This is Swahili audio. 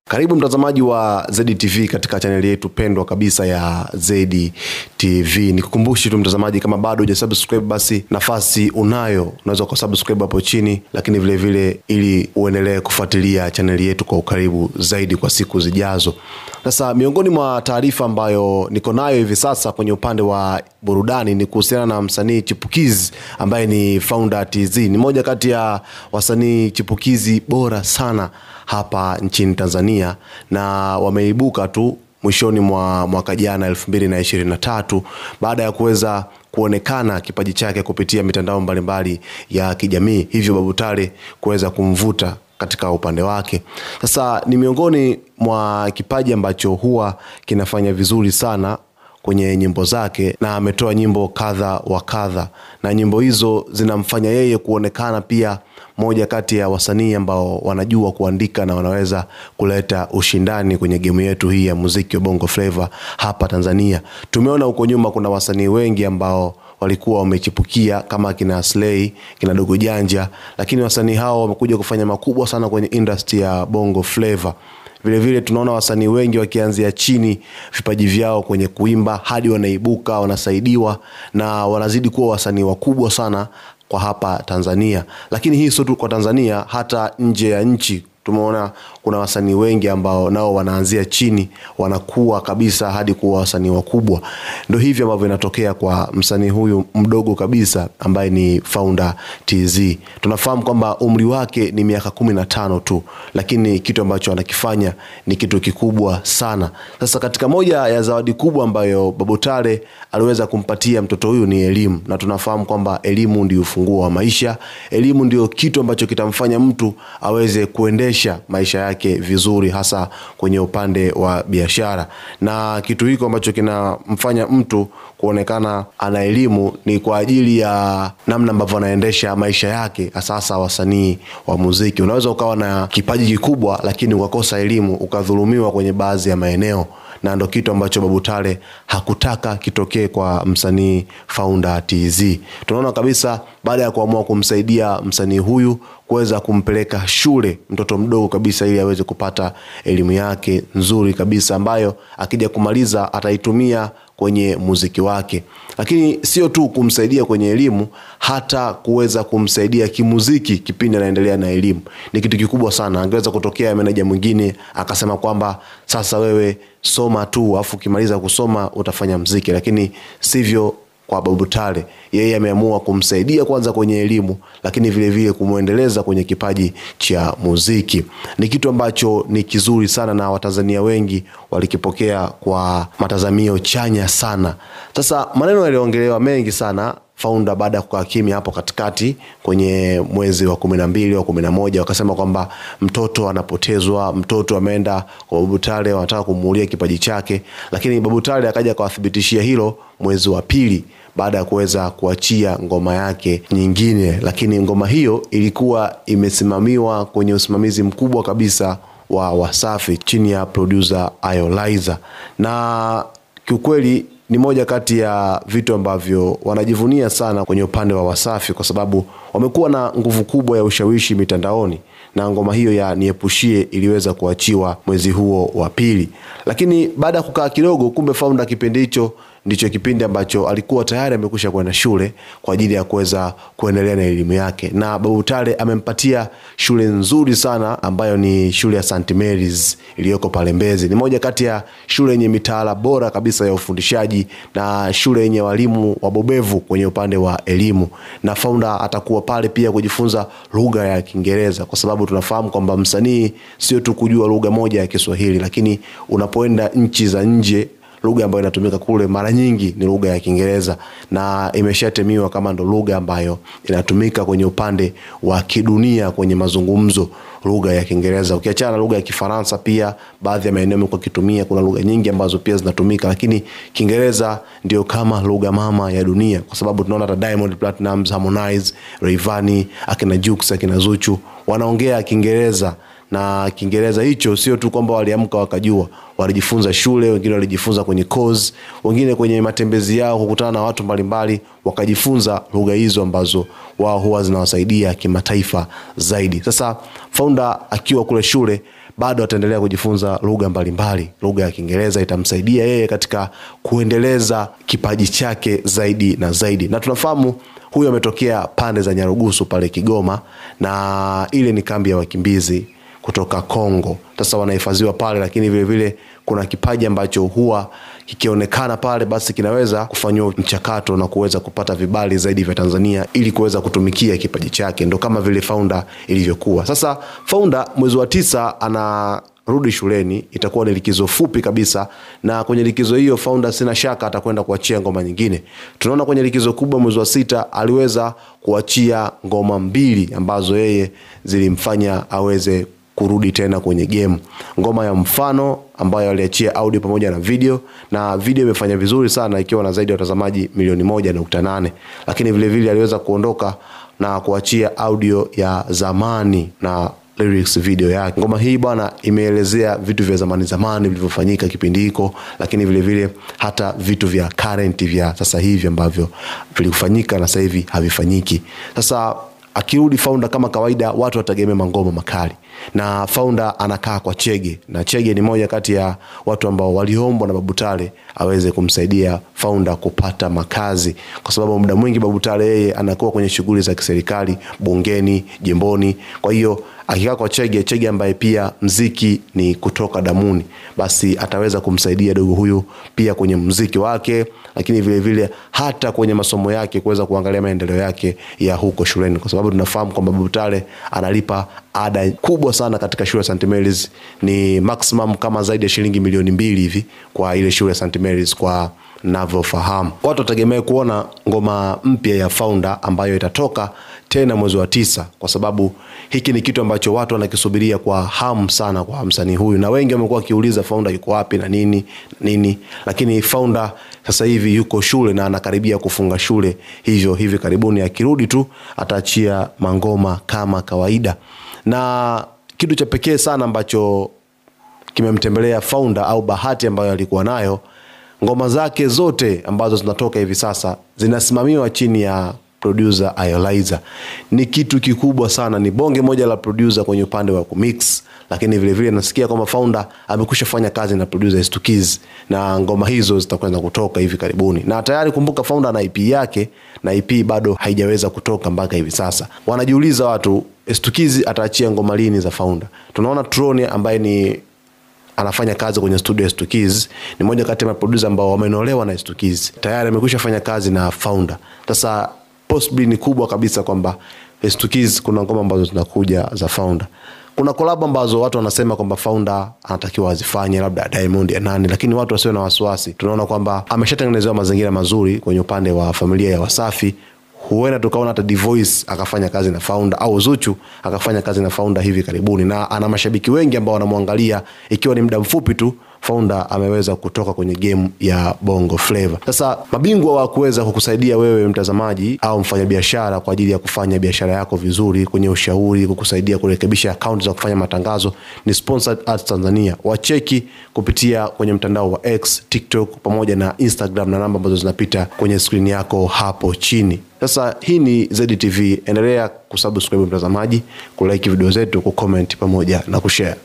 Karibu mtazamaji wa ZTV katika chaneli yetu pendwa kabisa ya ZTV. Nikukumbushe tu mtazamaji, kama bado hujasubscribe, basi nafasi unayo, unaweza kusubscribe hapo chini, lakini vile vile ili uendelee kufuatilia chaneli yetu kwa ukaribu zaidi kwa siku zijazo. Sasa miongoni mwa taarifa ambayo niko nayo hivi sasa kwenye upande wa burudani ni kuhusiana na msanii chipukizi ambaye ni Founder TZ. Ni moja kati ya wasanii chipukizi bora sana hapa nchini Tanzania na wameibuka tu mwishoni mwa mwaka jana elfu mbili na ishirini na tatu baada ya kuweza kuonekana kipaji chake kupitia mitandao mbalimbali ya kijamii, hivyo Babu Tale kuweza kumvuta katika upande wake. Sasa ni miongoni mwa kipaji ambacho huwa kinafanya vizuri sana kwenye nyimbo zake na ametoa nyimbo kadha wa kadha, na nyimbo hizo zinamfanya yeye kuonekana pia moja kati ya wasanii ambao wanajua kuandika na wanaweza kuleta ushindani kwenye gemu yetu hii ya muziki wa Bongo Flava hapa Tanzania. Tumeona huko nyuma kuna wasanii wengi ambao walikuwa wamechipukia kama kina Slay, kina Dogo Janja, lakini wasanii hao wamekuja kufanya makubwa sana kwenye industry ya Bongo Flava. Vile vile tunaona wasanii wengi wakianzia chini vipaji vyao kwenye kuimba hadi wanaibuka, wanasaidiwa na wanazidi kuwa wasanii wakubwa sana kwa hapa Tanzania. Lakini hii sio tu kwa Tanzania, hata nje ya nchi tumeona kuna wasanii wengi ambao nao wanaanzia chini wanakuwa kabisa hadi kuwa wasanii wakubwa. Ndio hivyo ambavyo inatokea kwa msanii huyu mdogo kabisa ambaye ni Founder TZ. Tunafahamu kwamba umri wake ni miaka kumi na tano tu, lakini kitu ambacho anakifanya ni kitu kikubwa sana. Sasa katika moja ya zawadi kubwa ambayo Babu Tale aliweza kumpatia mtoto huyu ni elimu, na tunafahamu kwamba elimu ndio ufunguo wa maisha. Elimu ndio kitu ambacho kitamfanya mtu aweze kuendesha maisha yake vizuri, hasa kwenye upande wa biashara. Na kitu hiko ambacho kinamfanya mtu kuonekana ana elimu ni kwa ajili ya namna ambavyo anaendesha maisha yake, hasa wasanii wa muziki. Unaweza ukawa na kipaji kikubwa, lakini ukakosa elimu, ukadhulumiwa kwenye baadhi ya maeneo na ndo kitu ambacho Babu Tale hakutaka kitokee kwa msanii Founder TZ. Tunaona kabisa baada ya kuamua kumsaidia msanii huyu kuweza kumpeleka shule mtoto mdogo kabisa, ili aweze kupata elimu yake nzuri kabisa, ambayo akija kumaliza ataitumia kwenye muziki wake. Lakini sio tu kumsaidia kwenye elimu, hata kuweza kumsaidia kimuziki kipindi anaendelea na elimu. Ni kitu kikubwa sana. Angeweza kutokea meneja mwingine akasema kwamba sasa wewe soma tu, afu ukimaliza kusoma utafanya mziki, lakini sivyo kwa Babu Tale. Yeye ameamua kumsaidia kwanza kwenye elimu, lakini vile vile kumwendeleza kwenye kipaji cha muziki. Ni kitu ambacho ni kizuri sana na Watanzania wengi walikipokea kwa matazamio chanya sana. Sasa maneno yaliongelewa mengi sana Founder baada ya kukaa kimya hapo katikati kwenye mwezi wa kumi na mbili wa kumi na moja wakasema kwamba mtoto anapotezwa, mtoto ameenda kwa Babu Tale, wanataka kumuulia kipaji chake, lakini Babu Tale akaja akawathibitishia hilo mwezi wa pili baada ya kuweza kuachia ngoma yake nyingine, lakini ngoma hiyo ilikuwa imesimamiwa kwenye usimamizi mkubwa kabisa wa Wasafi chini ya producer Ayoliza, na kiukweli ni moja kati ya vitu ambavyo wanajivunia sana kwenye upande wa Wasafi kwa sababu wamekuwa na nguvu kubwa ya ushawishi mitandaoni, na ngoma hiyo ya Niepushie iliweza kuachiwa mwezi huo wa pili. Lakini baada ya kukaa kidogo, kumbe Founder kipindi hicho ndicho kipindi ambacho alikuwa tayari amekwisha kwenda shule kwa ajili ya kuweza kuendelea na elimu yake, na Babu Tale amempatia shule nzuri sana ambayo ni shule ya St Mary's iliyoko pale Mbezi. Ni moja kati ya shule yenye mitaala bora kabisa ya ufundishaji na shule yenye walimu wabobevu kwenye upande wa elimu, na Founder atakuwa pale pia kujifunza lugha ya Kiingereza, kwa sababu tunafahamu kwamba msanii sio tu kujua lugha moja ya Kiswahili, lakini unapoenda nchi za nje lugha ambayo inatumika kule mara nyingi ni lugha ya Kiingereza na imeshatemiwa kama ndo lugha ambayo inatumika kwenye upande wa kidunia kwenye mazungumzo, lugha ya Kiingereza. Ukiachana na lugha ya Kifaransa, pia baadhi ya maeneo imekuwa kitumia, kuna lugha nyingi ambazo pia zinatumika, lakini Kiingereza ndio kama lugha mama ya dunia, kwa sababu tunaona hata Diamond Platnumz, Harmonize, Rayvanny, akina Jux, akina Zuchu wanaongea Kiingereza na Kiingereza hicho sio tu kwamba waliamka wakajua, walijifunza shule, wengine walijifunza kwenye course, wengine kwenye matembezi yao kukutana na watu mbalimbali, wakajifunza lugha hizo ambazo wao huwa zinawasaidia kimataifa zaidi. Sasa Founder akiwa kule shule bado ataendelea kujifunza lugha mbalimbali. Lugha ya Kiingereza itamsaidia yeye katika kuendeleza kipaji chake zaidi na zaidi, na tunafahamu huyu ametokea pande za Nyarugusu pale Kigoma, na ile ni kambi ya wakimbizi kutoka Kongo. Sasa wanahifadhiwa pale, lakini vile vile kuna kipaji ambacho huwa kikionekana pale, basi kinaweza kufanyiwa mchakato na kuweza kupata vibali zaidi vya Tanzania ili kuweza kutumikia kipaji chake, ndo kama vile Founder ilivyokuwa. Sasa Founder mwezi wa tisa ana rudi shuleni, itakuwa ni likizo fupi kabisa, na kwenye likizo hiyo Founder sina shaka atakwenda kuachia ngoma nyingine. Tunaona kwenye likizo kubwa mwezi wa sita aliweza kuachia ngoma mbili ambazo yeye zilimfanya aweze kurudi tena kwenye game. Ngoma ya mfano ambayo aliachia audio pamoja na video, na video imefanya vizuri sana ikiwa na zaidi ya watazamaji milioni moja nukta nane lakini vilevile vile aliweza kuondoka na kuachia audio ya zamani na lyrics video yake. Ngoma hii bwana imeelezea vitu vya zamani zamani vilivyofanyika kipindi hiko, lakini vile vile hata vitu vya current vya sasa hivi ambavyo vilifanyika na sasa hivi havifanyiki. Sasa akirudi Founder kama kawaida, watu watagemea mangoma makali, na Founder anakaa kwa Chege, na Chege ni moja kati ya watu ambao waliombwa na Babu Tale aweze kumsaidia Founder kupata makazi, kwa sababu muda mwingi Babu Tale yeye anakuwa kwenye shughuli za kiserikali bungeni, jimboni. Kwa hiyo akikaa kwa Chege, Chege ambaye pia mziki ni kutoka damuni, basi ataweza kumsaidia dogo huyu pia kwenye mziki wake, lakini vile vile hata kwenye masomo yake kuweza kuangalia maendeleo yake ya huko shuleni, kwa sababu tunafahamu kwamba Babu Tale analipa ada kubwa sana katika shule ya St Mary's, ni maximum kama zaidi ya shilingi milioni mbili hivi kwa ile shule ya St Mary's kwa navyofahamu. Watu wategemee kuona ngoma mpya ya Founder ambayo itatoka tena mwezi wa tisa, kwa sababu hiki ni kitu ambacho watu wanakisubiria kwa hamu sana kwa msanii huyu, na wengi wamekuwa wakiuliza Founder yuko wapi na nini nini, lakini Founder sasa hivi yuko shule na anakaribia kufunga shule, hivyo hivi karibuni akirudi tu ataachia mangoma kama kawaida. Na kitu cha pekee sana ambacho kimemtembelea Founder au bahati ambayo alikuwa nayo ngoma zake zote ambazo zinatoka hivi sasa zinasimamiwa chini ya producer Iolizer. Ni kitu kikubwa sana, ni bonge moja la producer kwenye upande wa kumix, lakini vile vile nasikia kwamba Founder amekwisha fanya kazi na producer Stukiz na ngoma hizo zitakwenda kutoka hivi karibuni, na tayari kumbuka, Founder na EP yake na EP bado haijaweza kutoka mpaka hivi sasa. Wanajiuliza watu, Stukiz ataachia ngoma lini za Founder? Tunaona Troni ambaye ni anafanya kazi kwenye studio ya Stukiz ni moja kati ya maproducer ambao wamenolewa na Stukiz, tayari amekwisha fanya kazi na Founder. Sasa possibly ni kubwa kabisa kwamba Stukiz kuna ngoma ambazo zinakuja za Founder. Kuna collab ambazo watu wanasema kwamba Founder anatakiwa azifanye labda Diamond ya nani, lakini watu wasiwe na wasiwasi. Tunaona kwamba ameshatengenezewa mazingira mazuri kwenye upande wa familia ya Wasafi huenda tukaona hata Dvoice akafanya kazi na Founder au Zuchu akafanya kazi na Founder hivi karibuni, na ana mashabiki wengi ambao wanamwangalia, ikiwa ni muda mfupi tu Founder ameweza kutoka kwenye game ya Bongo Flava. Sasa mabingwa wa kuweza kukusaidia wewe mtazamaji au mfanyabiashara kwa ajili ya kufanya biashara yako vizuri, kwenye ushauri, kukusaidia kurekebisha akaunti za kufanya matangazo ni Sponsored Ads Tanzania. Wacheki kupitia kwenye mtandao wa X, TikTok pamoja na Instagram na namba ambazo zinapita kwenye skrini yako hapo chini. Sasa hii ni ZTV, endelea kusubscribe mtazamaji, kulike video zetu, kucomment pamoja na kushare.